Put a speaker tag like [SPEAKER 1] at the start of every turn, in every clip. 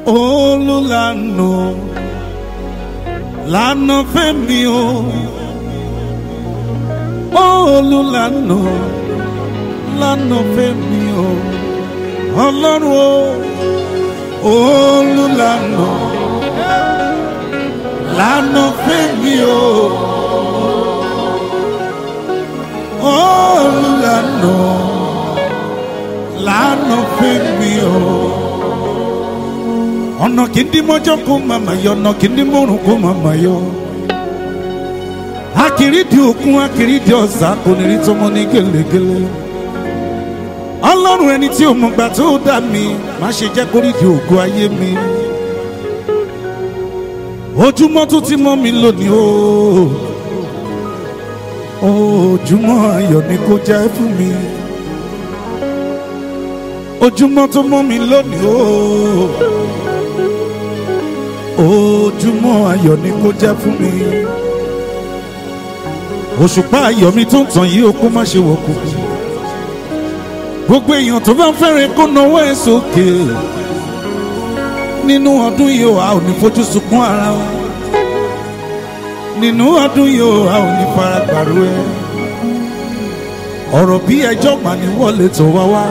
[SPEAKER 1] olùlànà lànà fẹ́mi o olùlànà lànà fẹ́mi o ọlọ́run o olùlànà lànà fẹ́mi o olùlànà lànà fẹ́mi o ọ̀nà kìndí mọ́jọ́ kó màmá yọ ọ̀nà kìndí mọ́rùn kó màmá yọ. akiridi òkun akiridi ọ̀sà kò ní rí tọmọ ní gèlègèlè. ọlọ́run ẹni tí ò mọ̀ gbà tó dá mi má ṣe jẹ́ kórìdì ògo ayé mi. ojúmọ́ tó ti mọ́ mi lónìí o. ojúmọ́ ayọ̀ ni kò jẹ́ fún mi. ojúmọ́ tó mọ́ mi lónìí o ojúmọ́ ayọ̀ ni kó jẹ́ fún mi. òṣùpá ayọ̀ mi tó ń tàn yìí ó kó má ṣe wọ̀ kù. gbogbo èèyàn tó bá ń fẹ́rẹ̀ kó nawọ́ ẹ̀ sókè. nínú ọdún yìí ó a ò ní fojú sunkún ara wa. nínú ọdún yìí ó a ò ní fara gbàrú ẹ. ọ̀rọ̀ bí ẹjọ́ mà ní wọlé tó wá wá.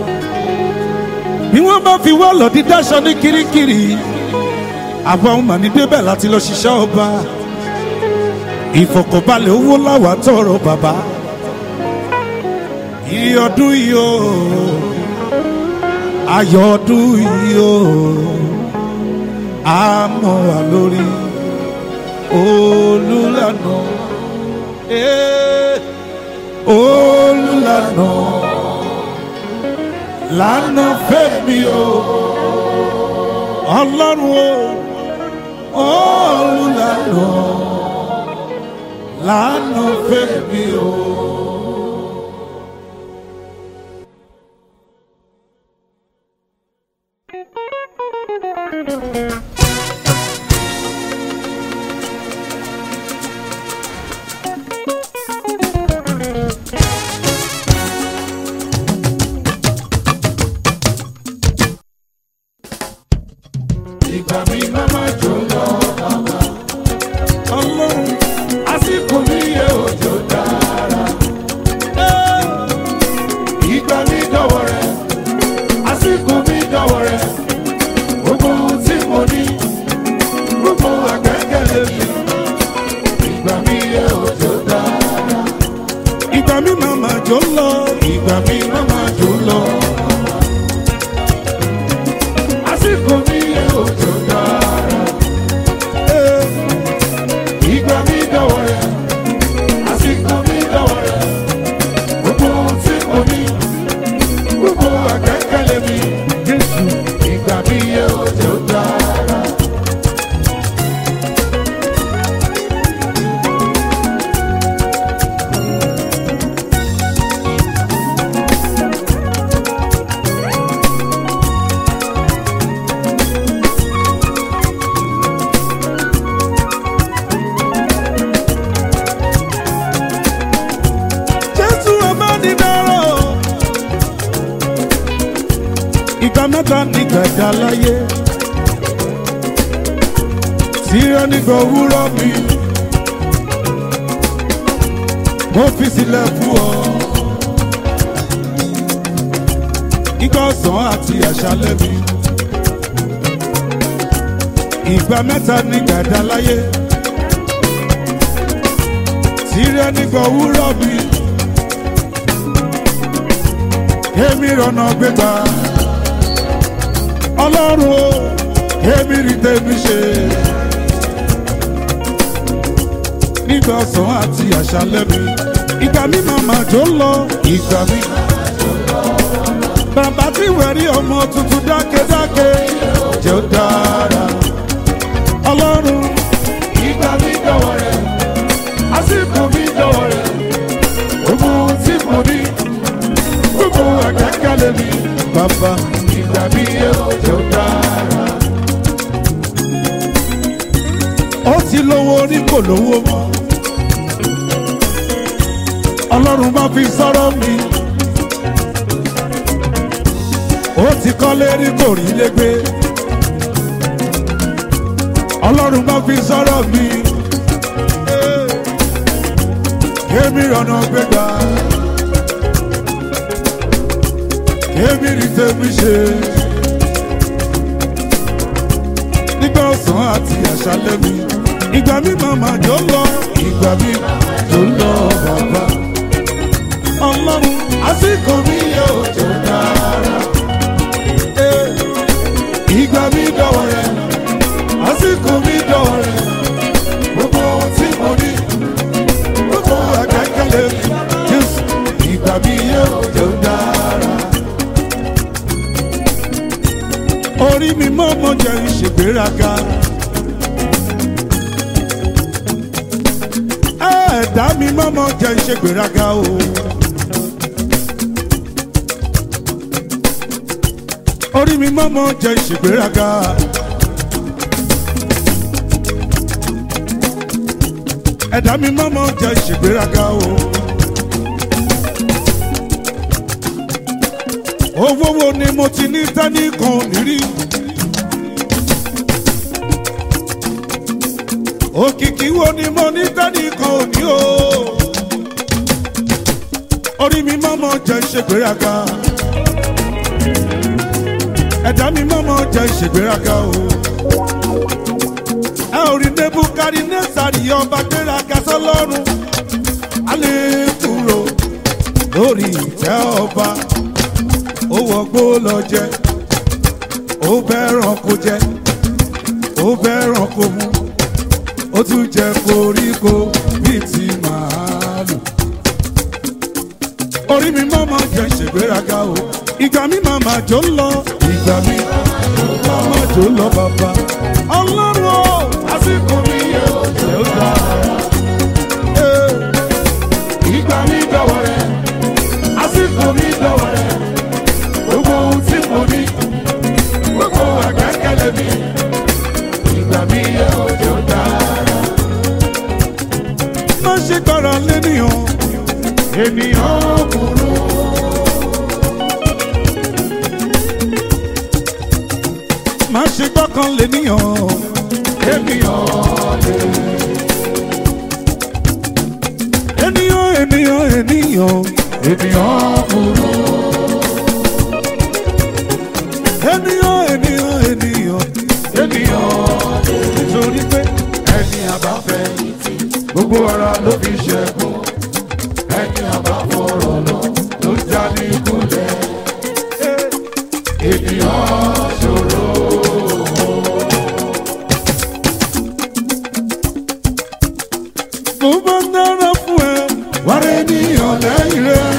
[SPEAKER 1] bí wọ́n bá fi wá lọ dídáṣọ ní kirikiri àwa ọmọ ní débẹ̀ láti lọ ṣiṣẹ́ ọba ìfọ̀kànbalẹ̀ owó láwàá tọrọ bàbá iye ọdún yìí o ayọ̀ ọdún yìí o àmọ́ wà lórí olùlànà eh, olùlànà lànà fẹ́mi o ọlọ́run o olùlànà lànà fẹ́mi o.
[SPEAKER 2] ìgbà mi má má jò lọ bàbá.
[SPEAKER 1] ọlọ́run
[SPEAKER 2] àsìkò mi yẹ òjò dára. ìgbà mi dọ̀wọ̀ rẹ̀ àsìkò mi dọ̀wọ̀ rẹ̀ gbogbo ohun tí mo ní gbogbo àgbẹ̀kẹ̀lé mi. ìgbà mi yẹ òjò dára.
[SPEAKER 1] ìgbà mi máa ma jò lọ.
[SPEAKER 2] ìgbà mi má má jò lọ. àsìkò mi yẹ òjò dára.
[SPEAKER 1] Eh,
[SPEAKER 2] ìgbà mi dọ̀wọ̀ rẹ̀ àsìkò mi dọ̀wọ̀ rẹ̀ gbogbo ohun tí mo ní gbogbo àgbẹ̀kẹ̀lé mi
[SPEAKER 1] Jésù
[SPEAKER 2] ìgbà mi yẹ òjò dára.
[SPEAKER 1] Jésù ọba ní dárò. Ìgbà mẹ́ta nígbà dá láyé. Tírọ́ nígbà òwúrọ̀ mi. Mo fi sílẹ̀ fún ọ. Ìgbà ọ̀sán àti àṣálẹ́ mi. Ìgbà mẹ́ta nígbà dá láyé. Tírọ́ nígbà òwúrọ̀ mi èmi rọ̀nà gbégbá ọlọ́run o èmi rí tèmi ṣe nígbà ọ̀sán àti àṣálẹ́ mi ìgbà mi màmá tó ń lọ ìgbà mi bàbá tí wẹ̀rí ọmọ tuntun dákẹ́dákẹ́ jẹ́ ó dára ọlọ́run
[SPEAKER 2] ìgbà mi dọ̀wọ̀ rẹ̀ àsìkò mi dọ̀wọ̀ rẹ̀ gbogbo ohun tí mo ní gbogbo àgbẹ̀kẹ̀lé mi
[SPEAKER 1] bàbá
[SPEAKER 2] ìgbà mi yẹ òjò dára.
[SPEAKER 1] ó ti lówó orí kò lówó mọ́ ọlọ́run bá fi sọ́rọ́ mi ó ti kọ́lé rí kò rí légbé fi sọ̀rọ̀ mi. Kémi rọ̀nà gbégbá. Kémi rí tèmi ṣe. Nígbà ọ̀sán àti àṣálẹ́ mi. Ìgbà mi màmá jọ lọ. Ìgbà mi jọ lọ bàbá. Ọlọ́run àsìkò mi yóò tó dára. Ìgbà mi dọ̀wọ́ rẹ̀ àsìkò mi dọ̀wọ́ rẹ̀ gbogbo ohun tí mo ní gbogbo àgbẹ̀kẹ̀lé mi jésù ìgbà mi yóò tó dára. orí mi mọ́ mọ́ jẹ́ ìṣègbéraga. ẹ̀ẹ́dá mi mọ́ mọ́ jẹ́ ìṣègbéraga o. orí mi mọ́ mọ́ jẹ́ ìṣègbéraga. ẹ̀dá mi mọ́mọ́ jẹ́ ìṣègbéraga o. owó wo ni mo ti ní tání kan ò ní rí. òkìkí wo ni mo ní tání kan ò ní o. orí mi mọ́mọ́ jẹ́ ìṣègbéraga. ẹ̀dá mi mọ́mọ́ jẹ́ ìṣègbéraga o ẹ ò rí nebukari nẹ́sàrí ọba gbéraga sọlọ́run alẹ́ kúrò lórí ìtẹ́ ọba ó wọgbó lọ jẹ ó bẹ́ràn kó jẹ ó bẹ́ràn kó mu ó tún jẹ koríko bíi ti màálù orí mi máa ma jẹ ṣègbéraga o ìgbà mi máa ma jó lọ ìgbà mi máa ma jó lọ bàbá ọlọ́run o àsìkò mi yóò jẹ́ ó dára. Ee,
[SPEAKER 2] Ìgbà mi dọ̀wọ́ rẹ̀, àsìkò mi dọ̀wọ́ rẹ̀, gbogbo ohun tí mo ní, gbogbo àgbẹ̀kẹ̀lé mi, ìgbà mi yóò tó dára.
[SPEAKER 1] má ṣe gbára lẹ́nìyàn
[SPEAKER 2] Ènìyàn burú,
[SPEAKER 1] má ṣe gbọ́kàn lẹ́nìyàn
[SPEAKER 2] ènìyàn lè.
[SPEAKER 1] ènìyàn ènìyàn ènìyàn
[SPEAKER 2] Ènìyàn burú,
[SPEAKER 1] ènìyàn ènìyàn ènìyàn
[SPEAKER 2] ènìyàn lè.
[SPEAKER 1] nítorí pé
[SPEAKER 2] Ẹni àbáfẹ́ gbogbo ara ló fi ṣẹ́gun. Ẹni àbáfọ̀rọ̀ lọ ló já ní kulẹ̀. Ènìyàn ṣòro.
[SPEAKER 1] mo bá dára fún ẹ
[SPEAKER 2] Wàrà ènìyàn lẹ́yìn rẹ̀.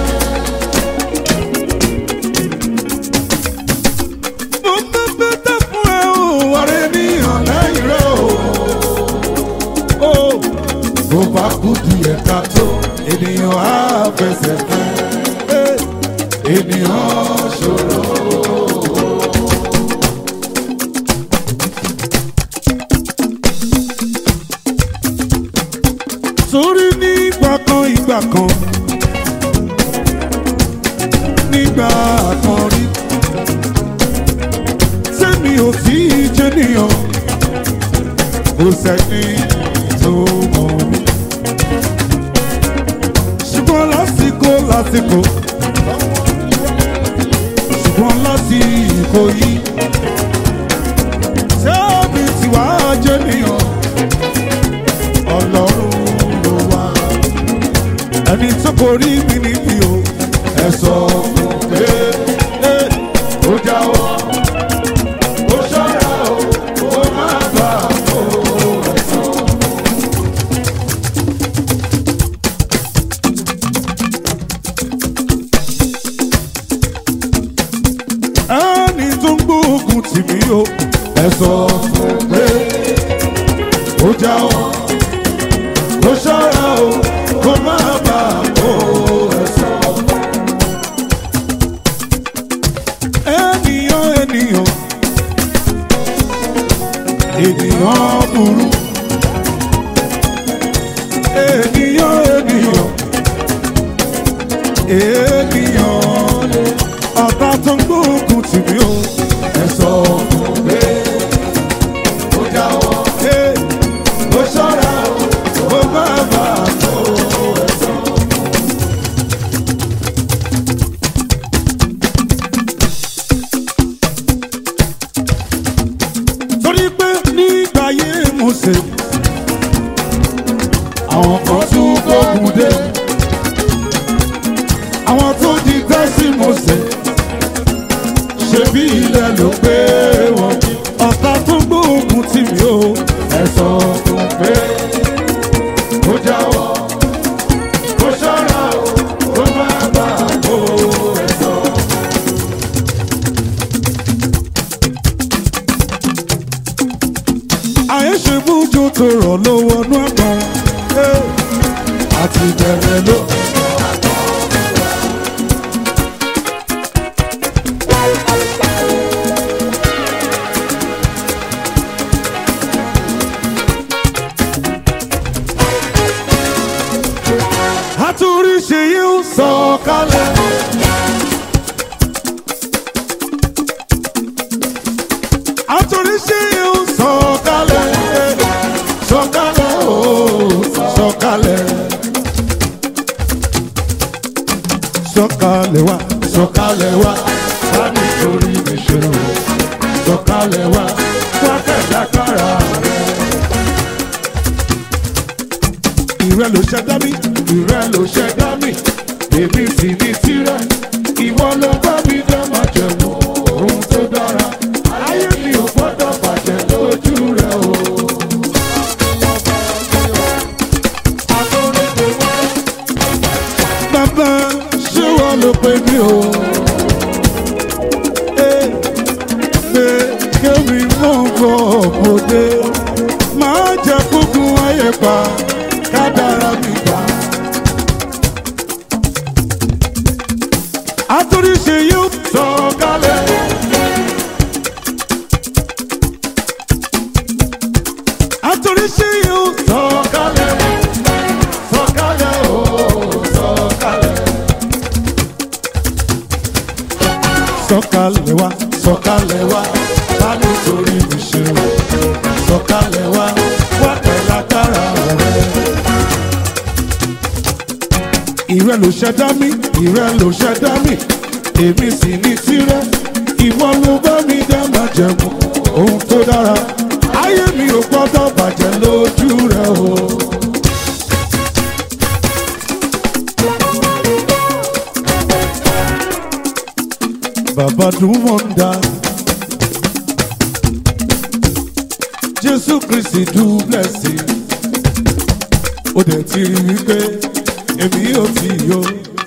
[SPEAKER 1] mo bá bẹ́tẹ̀ fún ẹ o
[SPEAKER 2] Wàrà ènìyàn lẹ́yìn rẹ̀ o.
[SPEAKER 1] o
[SPEAKER 2] Bó bá kú díẹ̀ ká tó, ènìyàn á fẹsẹ̀ fẹ́. Ènìyàn ṣòro.
[SPEAKER 1] torí ní ìgbà kan ìgbà kan nígbà kan rí sẹ́mi ò tí ì jẹ́ nìyàn kò sẹ́ni tó mọ̀ mí ṣùgbọ́n lásìkò lásìkò ṣùgbọ́n lásìkò yìí sẹ́mi tí wàá jẹ́ nìyàn ọlọ́run ló wá ẹni tó kò rí mi níbi o
[SPEAKER 2] Ẹ sọ fún pé ó jáwọ́. Ó ṣọ́ra o, ó má bà ó ẹ̀sán.
[SPEAKER 1] ẹni tó ń gbóògùn tì mí o
[SPEAKER 2] Ẹ sọ fún pé ó jáwọ́. Ó ṣọ́ra o, ó má bà ó ẹ̀sán.
[SPEAKER 1] ènìyàn ènìyàn ènìyàn burú ènìyàn ènìyàn ènìyàn ọ̀tá tó ń gbóògùn tì mí o
[SPEAKER 2] Ẹ sọ fún pé ó jáwọ́.
[SPEAKER 1] Hey, Mósè àwọn kan tún gbógun dé àwọn tó di tẹ́sí Mósè ṣe bí ilẹ̀ ló gbé wọn ọ̀tá tó gbógun tì mí o
[SPEAKER 2] ẹ̀sọ́ fún pé ó jáwọ́ ó ṣọ́ra o ó má bà á kó ẹ̀sọ́.
[SPEAKER 1] àyè ṣe bújú tó rọ̀ lọ́wọ́ nú àgbọn àti bẹ̀rẹ̀ ló. àtúrí ṣe yóò sọ kálẹ̀. àtúrí ṣe yóò sọ kálẹ̀. sọ kálẹ̀ ooo sọ kálẹ̀. sọ kálẹ̀ wá sọ kálẹ̀ wá
[SPEAKER 2] Bá mi torí mi ṣe o,
[SPEAKER 1] sọ kálẹ̀ wá.
[SPEAKER 2] wá kẹ̀dákàrà rẹ̀.
[SPEAKER 1] ìrẹ́ ló ṣẹ̀dá mi.
[SPEAKER 2] Ìrẹ́ ló ṣẹ̀dá mi, èmi sì ní tirẹ̀. Ìwọ ló bá mi dá máa jẹ̀mú ohun tó dára. Ayé mi ò gbọ́dọ̀ bàjẹ́ lójú rẹ̀ o.
[SPEAKER 1] bàbá ṣé wọ́n ló pè mí o. Ẹ pé kéwì mọ̀ bọ̀ bòde máa jẹ́ kúkú ayé pa kádàrá mi gbà. àtúrí ṣe yóò
[SPEAKER 2] Sọ kálẹ̀,
[SPEAKER 1] àtúrí ṣe yóò
[SPEAKER 2] sọ kálẹ̀, sọ kálẹ̀ o, sọ kálẹ̀.
[SPEAKER 1] sọ̀kalẹ̀ wá
[SPEAKER 2] Sọ̀kalẹ̀ wá, bá mi torí mi ṣe o. Sọ̀kalẹ̀ wá, wá pẹ̀lú agbára rẹ̀.
[SPEAKER 1] ìrẹ́ ló ṣẹ̀dá mi ìrẹ́ ló ṣẹ̀dá mi èmi sì ní tirẹ̀ ìwọ ló bá mi dá máa jẹ̀mú ohun tó dára ayé mi ò gbọ́dọ̀ bàjẹ́ lójú rẹ o. bàbá dùn wọ́ndà jésù kristi dùn blessing ó dẹ̀ ti rí wípé èmi ò tí yó.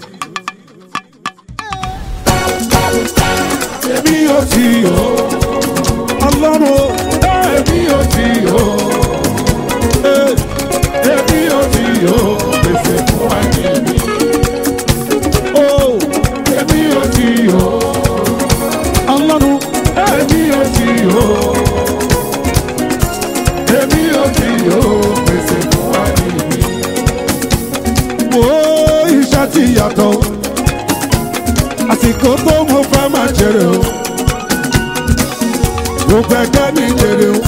[SPEAKER 1] èmi ò tí yó. ọlọ́run o,
[SPEAKER 2] Èmi ò tí yó,
[SPEAKER 1] eh,
[SPEAKER 2] èmi ò tí yó, pèsè fún ayé mi.
[SPEAKER 1] oh,
[SPEAKER 2] Èmi ò tí yó,
[SPEAKER 1] ọlọ́run
[SPEAKER 2] èmi ò tí yó. Èmi ò tí yó, pèsè fún ayé mi.
[SPEAKER 1] wo iṣẹ́ ti yàtọ̀ àsìkò tó mo fẹ́ máa jèrè o gbogbo ẹgbẹ́ mi jèrè o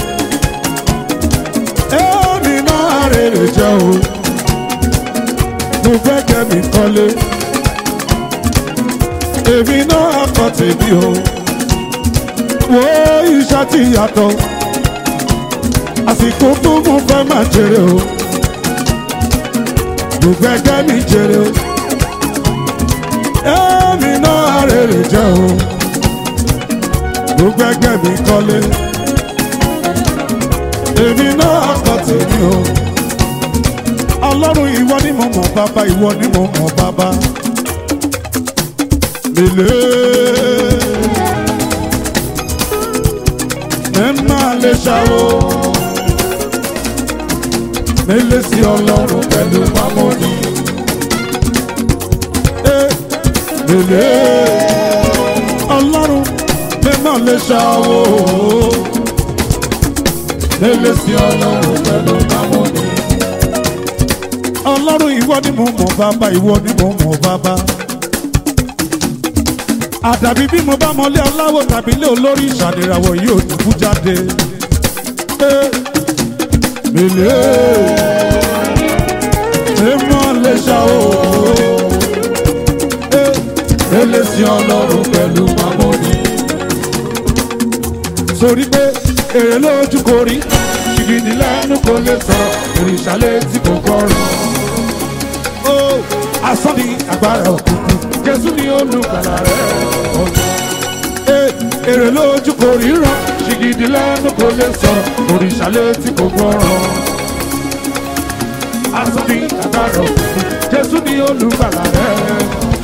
[SPEAKER 1] èmi náà rèrè jẹ́ o gbogbo ẹgbẹ́ mi kọ́lé èmi náà kọ́ tèmi o wo iṣẹ́ ti yàtọ̀ àsìkò tó mo fẹ́ máa jèrè o gbogbo ẹgbẹ́ mi jèrè o èmi náà rèrè jẹ́ o gbogbo ẹgbẹ́ mi kọ́lé èmi náà kọ́ tèmi o ọlọ́run ìwọ ni mo mọ̀ bàbá ìwọ ni mo mọ̀ bàbá lèlè ẹ máa lè ṣàwó mélé sí ọlọ́run pẹ̀lú mámọ́ni lèlè ọlọ́run ẹ máa lè ṣàwó mélé sí ọlọ́run pẹ̀lú mámọ́ni ọlọ́run ìwọ ni mo mọ̀ bàbá ìwọ ni mo mọ̀ bàbá àdàbí bí mo bá mọlé aláwọ̀ tàbí ilé olórí ìṣàdìràwọ̀ yìí ò dùkú jáde. Eh, Mèlè èèmọ̀ lè ṣá o. Eh, Mèlè sí ọlọ́run pẹ̀lú mamoni. Sori pé èrè lójú kò rí,
[SPEAKER 2] ṣìgìdì lẹ́nu kò lè sọ̀rọ̀ òrìṣà létí kò gbọ́rọ̀.
[SPEAKER 1] ó asán ni
[SPEAKER 2] agbára òkùnkùn jésù ni olùgbàlà rẹ̀ ọ̀nà.
[SPEAKER 1] Ee, èrè lójú kò ríran
[SPEAKER 2] ríran ṣìgìdì lẹ́nu kò lè sọ̀rọ̀ òrìṣà létí kò gbọ́rọ̀. asán ni agbára òkùnkùn jésù ni olùgbàlà rẹ̀.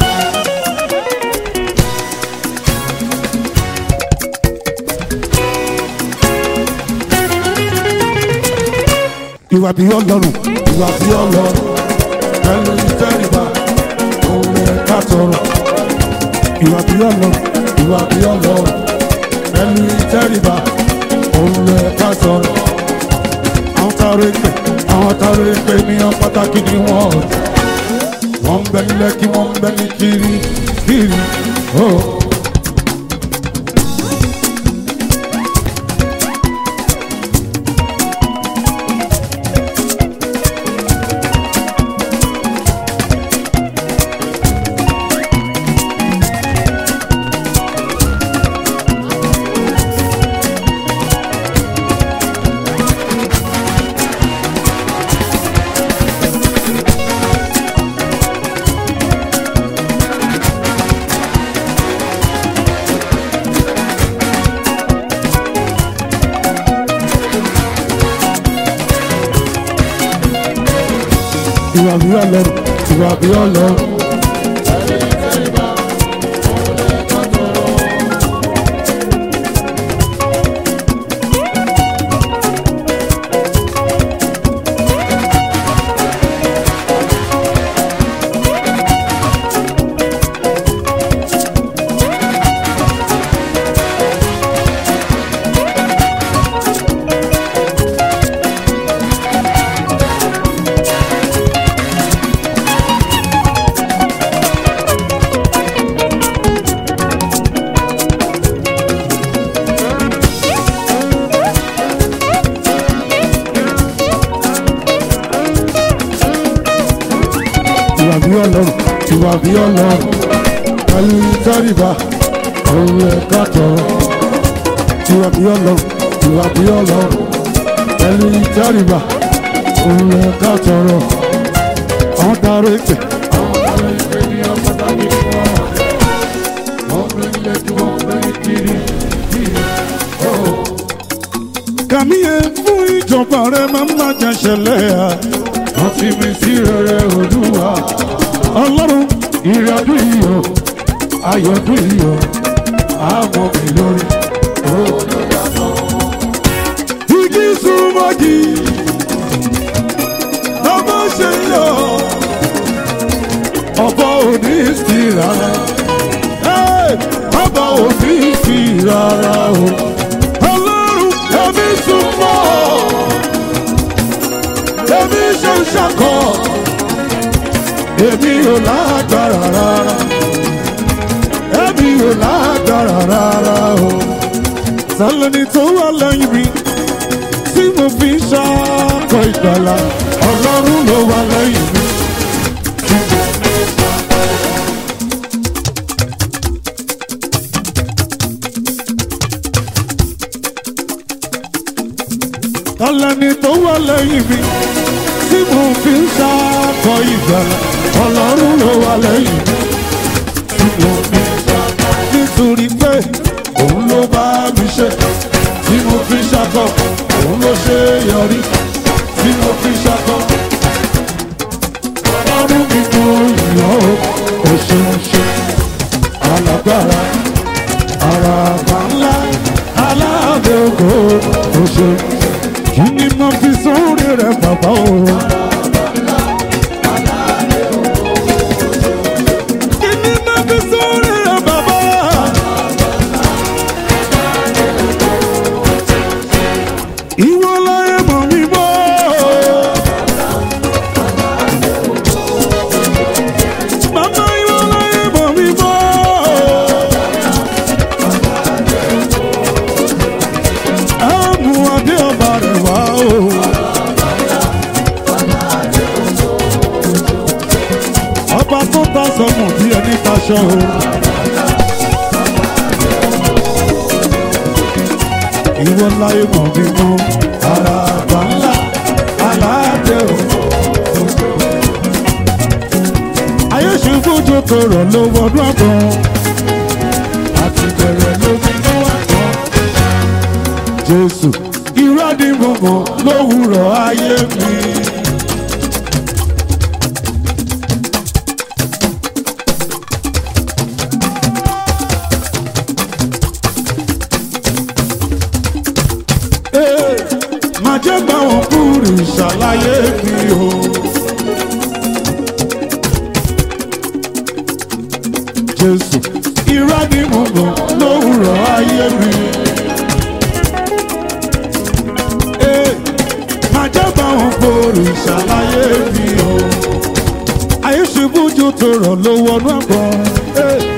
[SPEAKER 1] ìwà bí ọlọ́run ìwà bí ọlọ́run
[SPEAKER 2] pẹ̀lú ìtẹ́ríba òun rẹ̀ ká tọrọ.
[SPEAKER 1] ìwà bí ọlọ́run
[SPEAKER 2] ìwà bí ọlọ́run pẹ̀lú ìtẹ́ríba òun rẹ̀ ká tọrọ.
[SPEAKER 1] àwọn táwọn èpè
[SPEAKER 2] àwọn táwọn èpè ènìyàn pàtàkì ni wọ́n wọ́n ń bẹ nílẹ̀ kí wọ́n ń bẹ ní kiri kiri. Oh.
[SPEAKER 1] ìwà bí ọlọ́run
[SPEAKER 2] ìwà bí ọlọ́run.
[SPEAKER 1] ìwà bí ọlọ́run
[SPEAKER 2] ìwà bí ọlọ́run pẹ̀lú ìtẹ́ríba òun rẹ̀ ká tọrọ.
[SPEAKER 1] ìwà bí ọlọ́run
[SPEAKER 2] ìwà bí ọlọ́run pẹ̀lú ìtẹ́ríba òun rẹ̀ ká tọrọ.
[SPEAKER 1] àwọn táwọn èpè
[SPEAKER 2] àwọn táwọn èpè ènìyàn pàtàkì ni wọ́n wọ́n bẹ nílẹ̀ kí wọ́n bẹ ní kiri kiri. Oh.
[SPEAKER 1] kàmí yẹn fún ìjọba rẹ máa ń má jẹ ṣẹlẹ̀ à
[SPEAKER 2] wọ́n ti mi sí rere olúwa
[SPEAKER 1] ọlọ́run
[SPEAKER 2] ìrìn ọdún yìí o ayọ̀ ọdún yìí o àmọ́ mi lórí.
[SPEAKER 1] igi súnmọ́gi lọ́mọ ṣe yọ
[SPEAKER 2] ọba òní sí rárá
[SPEAKER 1] Ẹ́,
[SPEAKER 2] ọba òní sí rárá o
[SPEAKER 1] ọlọ́run
[SPEAKER 2] ẹbí súnmọ́ ẹbí ṣe ń ṣàkọ èmi ò lágbára rárá èmi ò lágbára rárá o.
[SPEAKER 1] sálẹ́ni tó wà lẹ́yìn mi tí mo fi ń ṣàkọ ìgbàlà
[SPEAKER 2] ọlọ́run ló wà lẹ́yìn mi.
[SPEAKER 1] sálẹ́ni tó wà lẹ́yìn mi tí mo fi ń ṣàkọ ìgbàlà
[SPEAKER 2] ọlọ́run ló wà lẹ́yìn mi. tí mo fi ṣàkọ
[SPEAKER 1] nítorí pé
[SPEAKER 2] òun ló bá mi ṣe tí mo fi ṣàkọ òun ló ṣe yọrí tí mo fi ṣàkọ. ọlọ́run mi kò yọ ó ṣeun ṣe alágbára ara bá ńlá aláàbẹ̀ ògo ó ṣeun
[SPEAKER 1] kí ni mo fi sórí rẹ̀ bàbá o. kí ni mo fi sórí rẹ̀ bàbá. ìwọ láyé mọ̀ mi mọ́. Màmá ìwọ láyé mọ̀ mi mọ́. Àmú adé ọba rẹ̀ wá o. Ọba tó ta sọmọ bí ẹni taṣọ o. ìwọ láyé mọ̀ mí mọ́ àràbà ńlá aládé òfò. ayé ṣubú tó tọrọ ló wọnú àgbọn àti bẹ̀rẹ̀ lómi ló wà tán. jésù irọ́ ni mo mọ̀ lówùrọ̀ ayé mi. Ee, má jẹ́ gbà wọ́n kúrò ìṣàlàyé mi o. Jésù irọ́ ni mo mọ̀ lówùrọ̀ ayé mi. Ee, má jẹ́ gbà wọ́n kúrò ìṣàlàyé mi o. Ayé ṣubú ju tòrọ̀ ló wọnú àgbọ̀n. Ee.